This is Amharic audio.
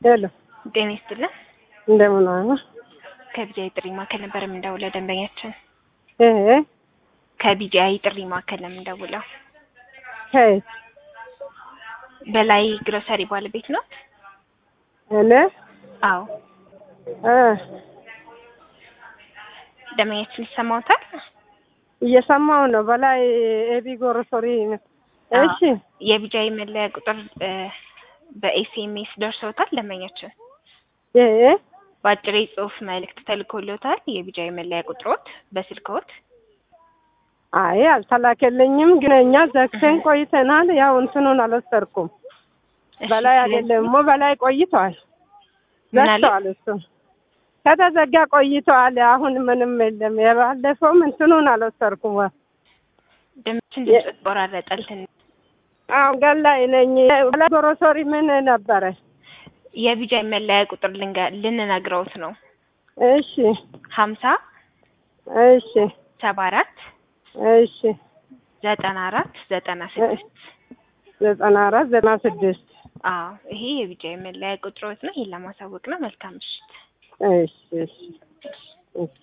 ሄሎ ጤና ይስጥልን። እንደምን ዋሉ? ከቢጂአይ ጥሪ ማዕከል ነበር የምንደውለው ደንበኛችን። እህ ከቢጂአይ ጥሪ ማዕከል ነው የምንደውለው። ሄይ በላይ ግሮሰሪ ባለቤት ነው? እኔ አዎ። እ ደንበኛችን ይሰማዎታል? እየሰማው ነው። በላይ ኤቢ ጎሮሶሪ እሺ የቢጂአይ መለያ ቁጥር እ በኤስኤምኤስ ደርሰውታል ደንበኛችን? እ በአጭር የጽሁፍ መልእክት ተልኮልዎታል? የቢጂአይ መለያ ቁጥሮት በስልክዎት? አይ አልተላከልኝም፣ ግን እኛ ዘግተን ቆይተናል። ያው እንትኑን አልወሰድኩም። እሺ፣ በላይ ስለዚህ- አይደለም ሞ በላይ ቆይቷል። ምን አለ? ዘግተዋል። እሱ ከተዘጋ ቆይተዋል። አሁን ምንም የለም። የባለፈውም እንትኑን አልወሰድኩም። ድምፅን ድምፅ ቆራረጠል ትንሽ። አሁን ገላይ ነኝ። በላይ ጎሮሶሪ ምን ነበረ? የቢጂአይ መለያ ቁጥር ልንገ- ልንነግረውት ነው። እሺ ሀምሳ እሺ ሰባ አራት እሺ ዘጠና አራት ዘጠና ስድስት ዘጠና አራት ዘጠና ስድስት አዎ ይሄ የቢጂአይ መለያ ቁጥሮት ነው። ይሄን ለማሳወቅ ነው። መልካም ምሽት። እሺ እሺ እሺ